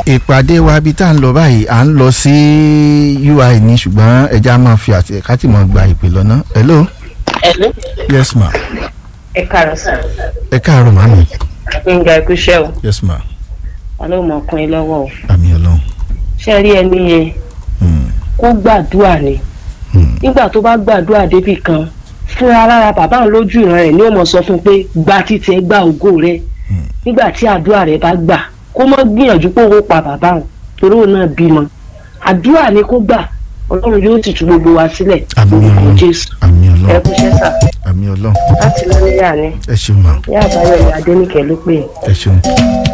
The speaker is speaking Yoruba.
ìpàdé wa bí tá à ń lọ báyìí à ń lọ sí ui ní ṣùgbọ́n ẹja máa fi àti ká tì mọ́ gba ìpè lọ́nà. hello. Hello. yes ma. ẹ káàárọ̀ sà ẹ káàárọ̀ màmí. gbẹ̀ngà ẹ̀kúṣẹ́ o yes ma. ọlọ́mọ ọkùnrin lọ́wọ́ o àmì ọlọ́run. ṣé rí ẹni yẹn Hmm, kó gbàdúrà ni hmm, nígbà tó bá gbàdúrà débì kan fúnra lára bàbá òun lójú ìran rẹ̀ ni ó mọ̀ sọ fún un pé gba títí ẹ gba ògo rẹ Hmm. nígbà tí àdúrà rẹ̀ bá gbà kó mọ́ gbìyànjú pé owó pa bàbá òun torí òun náà bímọ àdúrà ni kó gbà ọlọ́run yóò sì tú gbogbo wa sílẹ̀ àmì lórúkọ ọlọ́run. jésù àmì ẹ ọlọ́run. kúṣẹ́ sà àmì ọlọ́run. láti lọ́níyà ni ẹ ṣeun ma ní àbáyọ̀ ìyá adéníkẹ́ ló pè é. ẹ ṣeun.